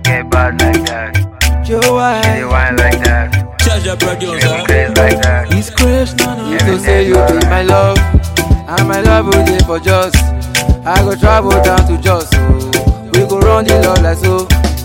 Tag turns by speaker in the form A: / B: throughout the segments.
A: get bad like that.
B: Joe
A: She dey
B: White.
A: wine like that.
C: Charge your
A: She make me
C: producer.
A: crazy like that.
B: It's Chris, no, no. You
A: Every
B: go say
A: day
B: you be my love, and my love will dey for just. I go travel down to Jos, oh. We go run the love like so.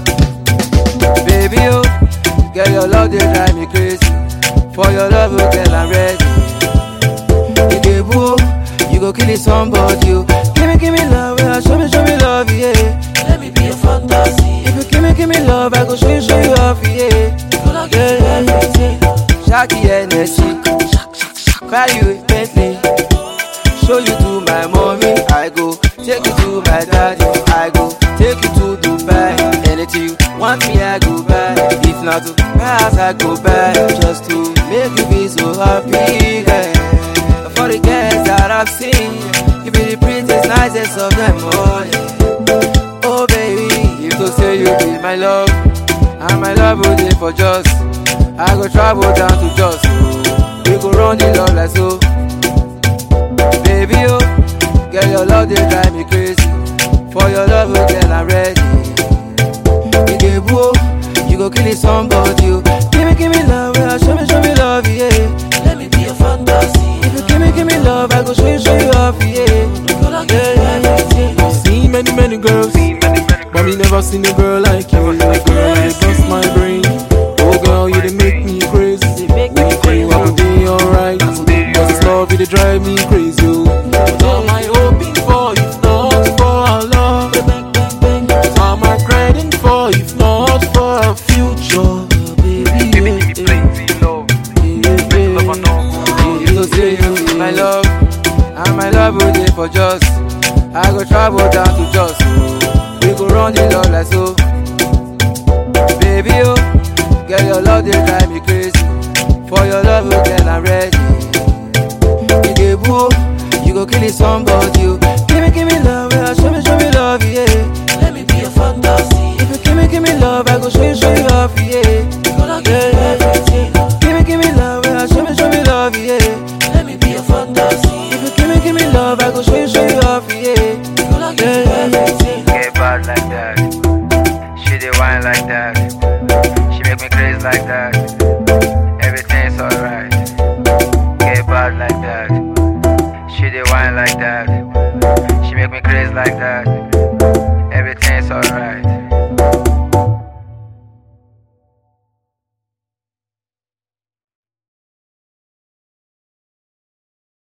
B: Baby, oh, girl, your love dey drive me crazy. For your love, oh, girl, I'm ready. You dey boo, you go kill somebody, oh. Give me, give me love, yeah. Show me, show me love, yeah.
D: Let me be a fantasy.
B: If you give me, give me love, I go show you, show you off, yeah.
D: Gonna give you everything.
B: Shaggy Hennessy Buy you a Bentley Show you to my mommy I go Take you to my daddy I go Take you to Dubai Anything you want me I go buy If not to pass I go buy Just to make you be so happy yeah. For the girls that I've seen You be the prettiest, nicest of them all yeah. Oh baby You go say you be my love And my love will dey for just I go travel down to Jos oh. We go run the love like so Baby oh Girl your love dey drive me crazy For your love oh girl I'm ready You dey boo oh, You go kill somebody oh. Give me give me love yeah. Show me show me love yeah
D: Let me be a fantasy.
B: If you give me give me love I go show you show you off yeah
D: Gonna give you everything.
C: Seen many, many girls. But me never seen a girl like you. Girl, you bust my brain. Oh girl, you dey make me crazy.
B: They make me
C: When
B: crazy
C: you I will be alright. Cause this love, it dey drive me crazy. Oh. What am I hoping for if not for our love? What am I grinding for if not for our future? Baby,
A: Give me
C: yeah,
A: give me plenty love.
C: yeah,
A: Make love
C: yeah.
A: and no
B: You go say you be my love, and my love will dey for just. I go travel down to Jos, oh. we go run the love like so. Baby oh, girl your love dey drive me crazy. For your love, oh girl I'm ready. You dey boo, oh, you go kill somebody, oh. Give me, give me love, yeah. Show me, show me love, yeah.
D: Let me be a fantasy.
B: If you give me, give me love, I go show you, show you off, yeah.
D: Gonna give you everything.
B: Give me, give me love, yeah. Show me, show me love, yeah.
D: Let me be a fantasy.
B: If you give me, give me love, I go show you, show you off, yeah.
D: Gonna give you everything.
A: Get bad like that. She dey wine like that. She make me crazy like that. Everything's alright. Get bad like that. She dey wine like that. She make me crazy like that. Everything's alright.